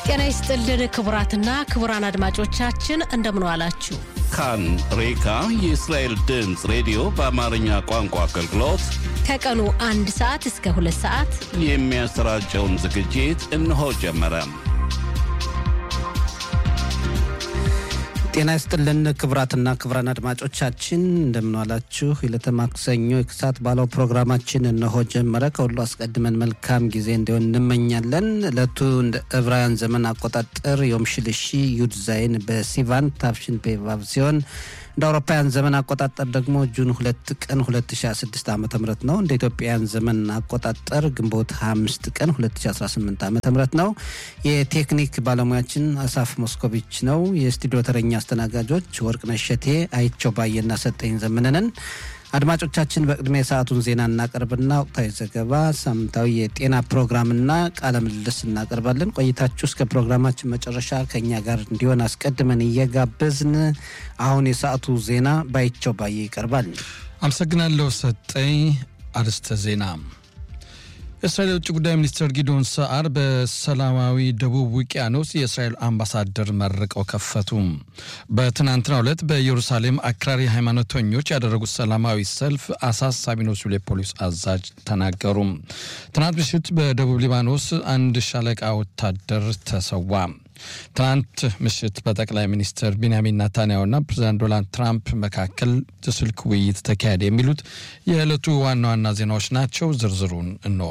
ጤና ይስጥልን ክቡራትና ክቡራን አድማጮቻችን እንደምን ዋላችሁ። ካን ሬካ የእስራኤል ድምፅ ሬዲዮ በአማርኛ ቋንቋ አገልግሎት ከቀኑ አንድ ሰዓት እስከ ሁለት ሰዓት የሚያሰራጨውን ዝግጅት እነሆ ጀመረ። ጤና ይስጥልን ክቡራትና ክቡራን አድማጮቻችን እንደምንዋላችሁ። የዕለተ ማክሰኞ የክሳት ባለው ፕሮግራማችን እነሆ ጀመረ። ከሁሉ አስቀድመን መልካም ጊዜ እንዲሆን እንመኛለን። ዕለቱ እንደ ዕብራውያን ዘመን አቆጣጠር ዮም ሽልሺ ዩድ ዛይን በሲቫን ታፍሽን ፔቫቭ ሲሆን እንደ አውሮፓውያን ዘመን አቆጣጠር ደግሞ ጁን ሁለት ቀን 2016 ዓ ም ነው። እንደ ኢትዮጵያውያን ዘመን አቆጣጠር ግንቦት 25 ቀን 2018 ዓ ም ነው። የቴክኒክ ባለሙያችን አሳፍ ሞስኮቪች ነው። የስቱዲዮ ተረኛ አስተናጋጆች ወርቅነሽ እሸቴ፣ አይቸው ባየና ሰጠኝ ዘመነንን። አድማጮቻችን በቅድሚያ የሰዓቱን ዜና እናቀርብና ወቅታዊ ዘገባ፣ ሳምንታዊ የጤና ፕሮግራምና ቃለ ምልልስ እናቀርባለን። ቆይታችሁ እስከ ፕሮግራማችን መጨረሻ ከእኛ ጋር እንዲሆን አስቀድመን እየጋበዝን አሁን የሰዓቱ ዜና ባይቸው ባየ ይቀርባል። አመሰግናለሁ ሰጠኝ። አርዕስተ ዜና የእስራኤል የውጭ ጉዳይ ሚኒስትር ጊዶን ሰዓር በሰላማዊ ደቡብ ውቅያኖስ የእስራኤል አምባሳደር መርቀው ከፈቱ። በትናንትናው ዕለት በኢየሩሳሌም አክራሪ ሃይማኖተኞች ያደረጉት ሰላማዊ ሰልፍ አሳሳቢ ነው ሲሉ የፖሊስ አዛዥ ተናገሩ። ትናንት ምሽት በደቡብ ሊባኖስ አንድ ሻለቃ ወታደር ተሰዋ። ትናንት ምሽት በጠቅላይ ሚኒስትር ቢንያሚን ናታንያሁና ፕሬዚዳንት ዶናልድ ትራምፕ መካከል የስልክ ውይይት ተካሄደ። የሚሉት የዕለቱ ዋና ዋና ዜናዎች ናቸው። ዝርዝሩን እንሆ።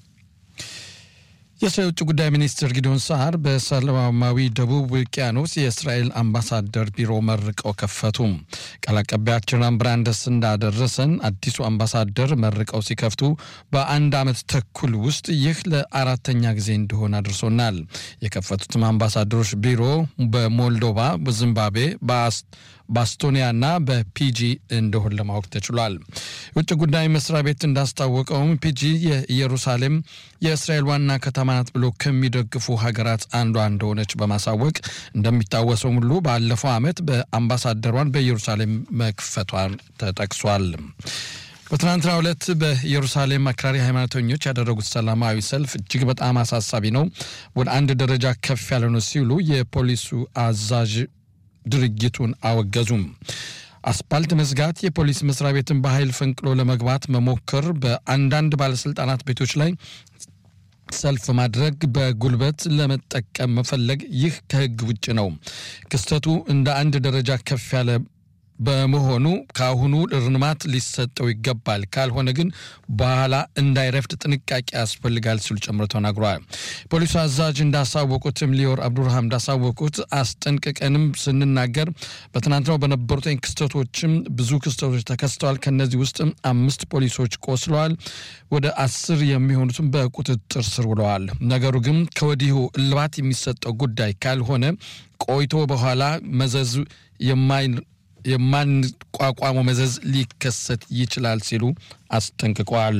የእስራኤል የውጭ ጉዳይ ሚኒስትር ጊዶን ሰዓር በሰላማዊ ደቡብ ውቅያኖስ የእስራኤል አምባሳደር ቢሮ መርቀው ከፈቱ። ቃል አቀባያችን ብራንደስ እንዳደረሰን አዲሱ አምባሳደር መርቀው ሲከፍቱ በአንድ ዓመት ተኩል ውስጥ ይህ ለአራተኛ ጊዜ እንደሆነ አድርሶናል። የከፈቱትም አምባሳደሮች ቢሮ በሞልዶቫ፣ በዚምባብዌ፣ በአስቶኒያና በፒጂ እንደሆን ለማወቅ ተችሏል። የውጭ ጉዳይ መስሪያ ቤት እንዳስታወቀውም ፒጂ የኢየሩሳሌም የእስራኤል ዋና ከተማ ናት ብሎ ከሚደግፉ ሀገራት አንዷ እንደሆነች በማሳወቅ እንደሚታወሰው ሁሉ ባለፈው ዓመት በአምባሳደሯን በኢየሩሳሌም መክፈቷን ተጠቅሷል። በትናንትናው ዕለት በኢየሩሳሌም አክራሪ ሃይማኖተኞች ያደረጉት ሰላማዊ ሰልፍ እጅግ በጣም አሳሳቢ ነው፣ ወደ አንድ ደረጃ ከፍ ያለ ነው ሲሉ የፖሊሱ አዛዥ ድርጊቱን አወገዙም። አስፓልት መዝጋት፣ የፖሊስ መስሪያ ቤትን በኃይል ፈንቅሎ ለመግባት መሞከር፣ በአንዳንድ ባለስልጣናት ቤቶች ላይ ሰልፍ ማድረግ፣ በጉልበት ለመጠቀም መፈለግ፣ ይህ ከሕግ ውጭ ነው። ክስተቱ እንደ አንድ ደረጃ ከፍ ያለ በመሆኑ ከአሁኑ እርማት ሊሰጠው ይገባል። ካልሆነ ግን በኋላ እንዳይረፍድ ጥንቃቄ ያስፈልጋል ሲሉ ጨምሮ ተናግረዋል። ፖሊሱ አዛዥ እንዳሳወቁትም ሊዮር አብዱርሃም እንዳሳወቁት አስጠንቅቀንም ስንናገር በትናንትናው በነበሩት ክስተቶችም ብዙ ክስተቶች ተከስተዋል። ከነዚህ ውስጥ አምስት ፖሊሶች ቆስለዋል። ወደ አስር የሚሆኑትም በቁጥጥር ስር ውለዋል። ነገሩ ግን ከወዲሁ እልባት የሚሰጠው ጉዳይ ካልሆነ ቆይቶ በኋላ መዘዝ የማይ የማንቋቋመው መዘዝ ሊከሰት ይችላል ሲሉ አስጠንቅቋል።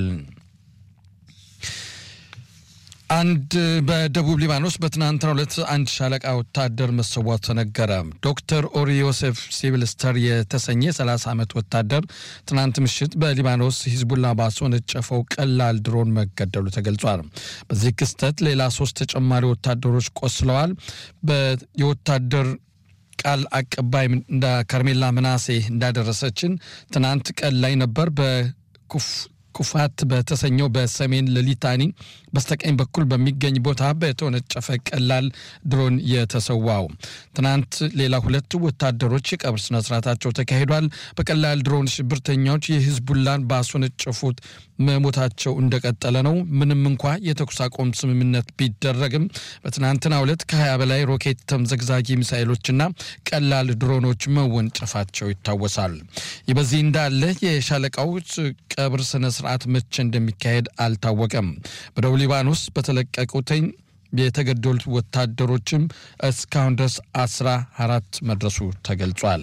አንድ በደቡብ ሊባኖስ በትናንትናው ዕለት አንድ ሻለቃ ወታደር መሰዋቱ ተነገረ። ዶክተር ኦሪ ዮሴፍ ሲቪልስተር የተሰኘ 30 ዓመት ወታደር ትናንት ምሽት በሊባኖስ ሂዝቡላ ባስወነጨፈው ቀላል ድሮን መገደሉ ተገልጿል። በዚህ ክስተት ሌላ ሶስት ተጨማሪ ወታደሮች ቆስለዋል። የወታደር ቃል አቀባይ ካርሜላ ምናሴ እንዳደረሰችን ትናንት ቀን ላይ ነበር በኩፋት በተሰኘው በሰሜን ለሊታኒ በስተቀኝ በኩል በሚገኝ ቦታ በተወነጨፈ ቀላል ድሮን የተሰዋው። ትናንት ሌላ ሁለት ወታደሮች የቀብር ስነስርዓታቸው ተካሂዷል። በቀላል ድሮን ሽብርተኛዎች የሂዝቡላን ባስወነጨፉት መሞታቸው እንደቀጠለ ነው። ምንም እንኳ የተኩስ አቁም ስምምነት ቢደረግም በትናንትናው ዕለት ከ20 በላይ ሮኬት ተምዘግዛጊ ሚሳይሎችና ቀላል ድሮኖች መወንጨፋቸው ይታወሳል። ይህ በዚህ እንዳለ የሻለቃው ቀብር ስነ ስርዓት መቼ እንደሚካሄድ አልታወቀም። በደቡብ ሊባኖስ በተለቀቁትኝ የተገደሉት ወታደሮችም እስካሁን ድረስ አስራ አራት መድረሱ ተገልጿል።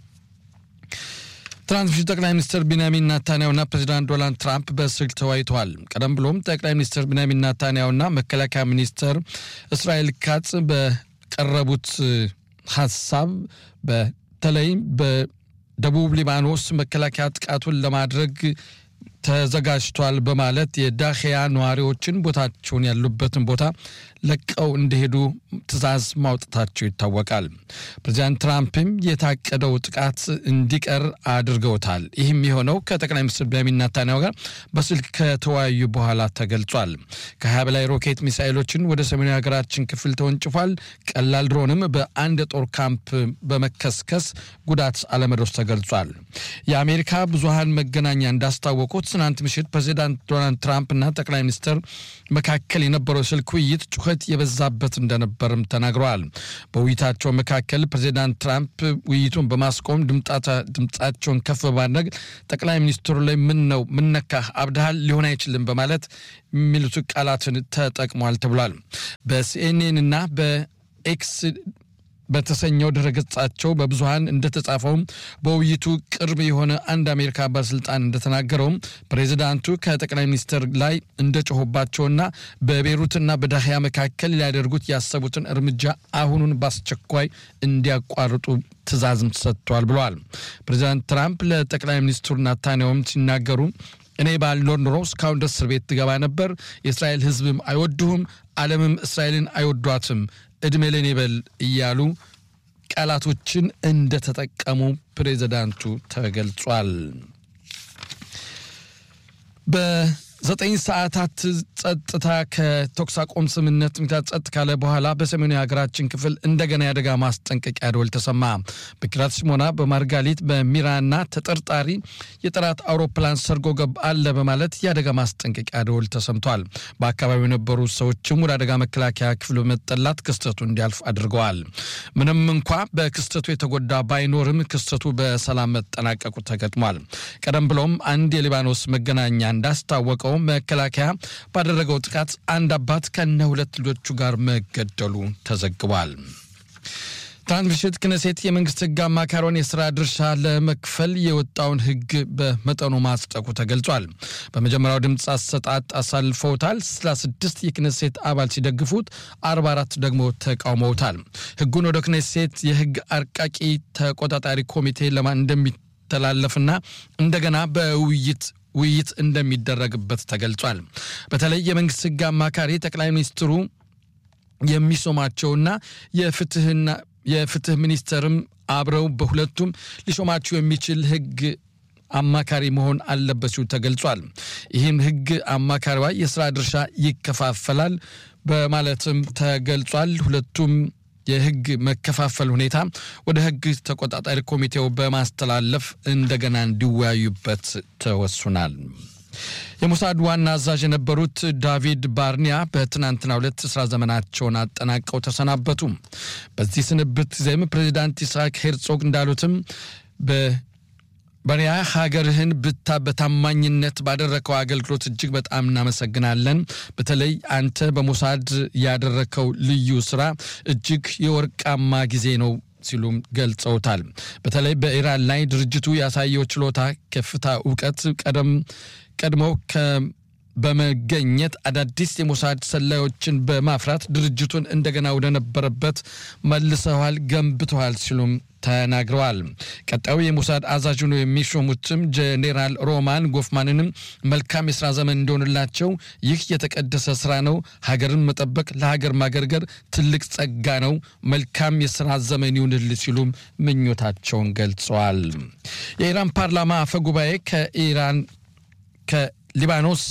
ትናንት ምሽት ጠቅላይ ሚኒስትር ቢንያሚን ናታንያሁና ፕሬዚዳንት ዶናልድ ትራምፕ በስልክ ተወያይተዋል። ቀደም ብሎም ጠቅላይ ሚኒስትር ቢንያሚን ናታንያሁና መከላከያ ሚኒስትር እስራኤል ካጽ በቀረቡት ሀሳብ በተለይ በደቡብ ሊባኖስ መከላከያ ጥቃቱን ለማድረግ ተዘጋጅቷል በማለት የዳህያ ነዋሪዎችን ቦታቸውን ያሉበትን ቦታ ለቀው እንዲሄዱ ትዕዛዝ ማውጣታቸው ይታወቃል። ፕሬዚዳንት ትራምፕም የታቀደው ጥቃት እንዲቀር አድርገውታል። ይህም የሆነው ከጠቅላይ ሚኒስትር ቤንያሚን ኔታንያሁ ጋር በስልክ ከተወያዩ በኋላ ተገልጿል። ከሀያ በላይ ሮኬት ሚሳይሎችን ወደ ሰሜናዊ ሀገራችን ክፍል ተወንጭፏል። ቀላል ድሮንም በአንድ የጦር ካምፕ በመከስከስ ጉዳት አለመድረሱ ተገልጿል። የአሜሪካ ብዙሃን መገናኛ እንዳስታወቁት ትናንት ምሽት ፕሬዚዳንት ዶናልድ ትራምፕ እና ጠቅላይ ሚኒስትር መካከል የነበረው ስልክ ውይይት ጩኸት የበዛበት እንደነበርም ተናግረዋል። በውይይታቸው መካከል ፕሬዚዳንት ትራምፕ ውይይቱን በማስቆም ድምፃቸውን ከፍ በማድረግ ጠቅላይ ሚኒስትሩ ላይ ምን ነው ምነካህ አብድሃል ሊሆን አይችልም በማለት የሚሉት ቃላትን ተጠቅሟል ተብሏል። በሲኤንኤን እና በኤክስ በተሰኘው ድረገጻቸው በብዙሃን እንደተጻፈውም በውይይቱ ቅርብ የሆነ አንድ አሜሪካ ባለስልጣን እንደተናገረውም ፕሬዚዳንቱ ከጠቅላይ ሚኒስትር ላይ እንደጮሁባቸውና በቤሩትና በዳህያ መካከል ሊያደርጉት ያሰቡትን እርምጃ አሁኑን በአስቸኳይ እንዲያቋርጡ ትዕዛዝም ሰጥቷል ብለዋል። ፕሬዚዳንት ትራምፕ ለጠቅላይ ሚኒስትሩ ናታንያሁም ሲናገሩ እኔ ባልኖር ኖሮ እስካሁን ድረስ እስር ቤት ትገባ ነበር። የእስራኤል ሕዝብም አይወዱህም፣ ዓለምም እስራኤልን አይወዷትም እድሜ ለን ይበል እያሉ ቃላቶችን እንደተጠቀሙ ፕሬዚዳንቱ ተገልጿል። በዘጠኝ ሰዓታት ጸጥታ ከተኩስ አቁም ስምምነት ምክንያት ጸጥ ካለ በኋላ በሰሜኑ የሀገራችን ክፍል እንደገና የአደጋ ማስጠንቀቂያ ደወል ተሰማ። በኪራት ሽሞና፣ በማርጋሊት፣ በሚራና ተጠርጣሪ የጠላት አውሮፕላን ሰርጎ ገብ አለ በማለት የአደጋ ማስጠንቀቂያ ደወል ተሰምቷል። በአካባቢው የነበሩ ሰዎችም ወደ አደጋ መከላከያ ክፍል በመጠላት ክስተቱ እንዲያልፍ አድርገዋል። ምንም እንኳ በክስተቱ የተጎዳ ባይኖርም ክስተቱ በሰላም መጠናቀቁ ተገጥሟል። ቀደም ብሎም አንድ የሊባኖስ መገናኛ እንዳስታወቀው መከላከያ ባደረገው ጥቃት አንድ አባት ከነ ሁለት ልጆቹ ጋር መገደሉ ተዘግቧል። ትናንት ምሽት ክነሴት የመንግስት ህግ አማካሪውን የስራ ድርሻ ለመክፈል የወጣውን ህግ በመጠኑ ማጽደቁ ተገልጿል። በመጀመሪያው ድምፅ አሰጣጥ አሳልፈውታል። 36 የክነሴት አባል ሲደግፉት 44 ደግሞ ተቃውመውታል። ህጉን ወደ ክነሴት የህግ አርቃቂ ተቆጣጣሪ ኮሚቴ ለማን እንደሚተላለፍና እንደገና በውይይት ውይይት እንደሚደረግበት ተገልጿል። በተለይ የመንግስት ህግ አማካሪ ጠቅላይ ሚኒስትሩ የሚሾማቸውና የፍትህና የፍትህ ሚኒስተርም አብረው በሁለቱም ሊሾማቸው የሚችል ህግ አማካሪ መሆን አለበት ሲሉ ተገልጿል። ይህም ህግ አማካሪዋ የስራ ድርሻ ይከፋፈላል በማለትም ተገልጿል። ሁለቱም የህግ መከፋፈል ሁኔታ ወደ ህግ ተቆጣጣሪ ኮሚቴው በማስተላለፍ እንደገና እንዲወያዩበት ተወሱናል። የሞሳድ ዋና አዛዥ የነበሩት ዳቪድ ባርኒያ በትናንትናው ዕለት ስራ ዘመናቸውን አጠናቀው ተሰናበቱ። በዚህ ስንብት ጊዜም ፕሬዚዳንት ይስሐቅ ሄርጾግ እንዳሉትም በሪያ ሀገርህን ብታ በታማኝነት ባደረከው አገልግሎት እጅግ በጣም እናመሰግናለን። በተለይ አንተ በሞሳድ ያደረከው ልዩ ስራ እጅግ የወርቃማ ጊዜ ነው ሲሉም ገልጸውታል። በተለይ በኢራን ላይ ድርጅቱ ያሳየው ችሎታ፣ ከፍታ፣ እውቀት ቀደም ቀድመው በመገኘት አዳዲስ የሞሳድ ሰላዮችን በማፍራት ድርጅቱን እንደገና ወደነበረበት መልሰዋል፣ ገንብተዋል ሲሉም ተናግረዋል። ቀጣዩ የሞሳድ አዛዥ ነው የሚሾሙትም ጄኔራል ሮማን ጎፍማንንም መልካም የስራ ዘመን እንደሆንላቸው ይህ የተቀደሰ ስራ ነው። ሀገርን መጠበቅ ለሀገር ማገርገር ትልቅ ጸጋ ነው። መልካም የስራ ዘመን ይሁንል ሲሉም ምኞታቸውን ገልጸዋል። የኢራን ፓርላማ አፈ ጉባኤ ከኢራን ከሊባኖስ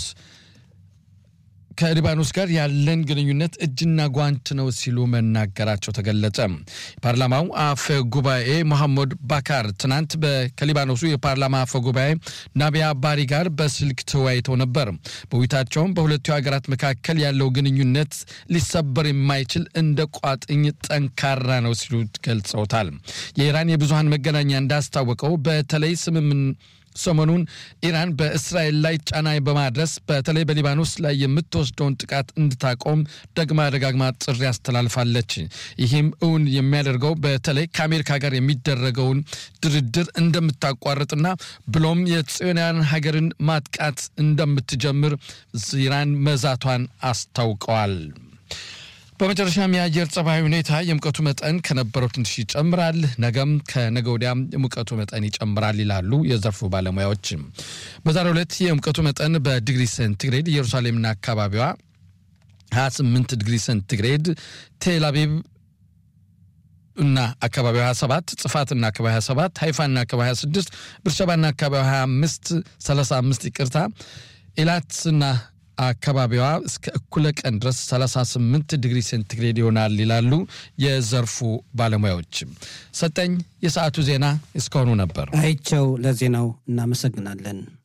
ከሊባኖስ ጋር ያለን ግንኙነት እጅና ጓንት ነው ሲሉ መናገራቸው ተገለጸ። ፓርላማው አፈ ጉባኤ መሐመድ ባካር ትናንት ከሊባኖሱ የፓርላማ አፈ ጉባኤ ናቢያ ባሪ ጋር በስልክ ተወያይተው ነበር። በውይይታቸውም በሁለቱ ሀገራት መካከል ያለው ግንኙነት ሊሰበር የማይችል እንደ ቋጥኝ ጠንካራ ነው ሲሉ ገልጸውታል። የኢራን የብዙሃን መገናኛ እንዳስታወቀው በተለይ ስምምን ሰሞኑን ኢራን በእስራኤል ላይ ጫና በማድረስ በተለይ በሊባኖስ ላይ የምትወስደውን ጥቃት እንድታቆም ደግማ ደጋግማ ጥሪ አስተላልፋለች። ይህም እውን የሚያደርገው በተለይ ከአሜሪካ ጋር የሚደረገውን ድርድር እንደምታቋርጥና ብሎም የጽዮናውያን ሀገርን ማጥቃት እንደምትጀምር ኢራን መዛቷን አስታውቀዋል። በመጨረሻም የአየር ጸባይ ሁኔታ የሙቀቱ መጠን ከነበረው ትንሽ ይጨምራል፣ ነገም ከነገ ወዲያም የሙቀቱ መጠን ይጨምራል ይላሉ የዘርፉ ባለሙያዎች። በዛሬው ዕለት የሙቀቱ መጠን በዲግሪ ሴንቲግሬድ ኢየሩሳሌምና አካባቢዋ 28 ዲግሪ ሴንቲግሬድ፣ ቴል አቪቭ እና አካባቢው 27 ጽፋትና አካባቢ 27 ሃይፋና አካባቢ 26 ብርሸባና አካባቢ 25 35 ይቅርታ ኤላትና አካባቢዋ እስከ እኩለ ቀን ድረስ 38 ዲግሪ ሴንቲግሬድ ይሆናል ይላሉ የዘርፉ ባለሙያዎች። ሰጠኝ የሰዓቱ ዜና እስካሁኑ ነበር። አይቸው ለዜናው እናመሰግናለን።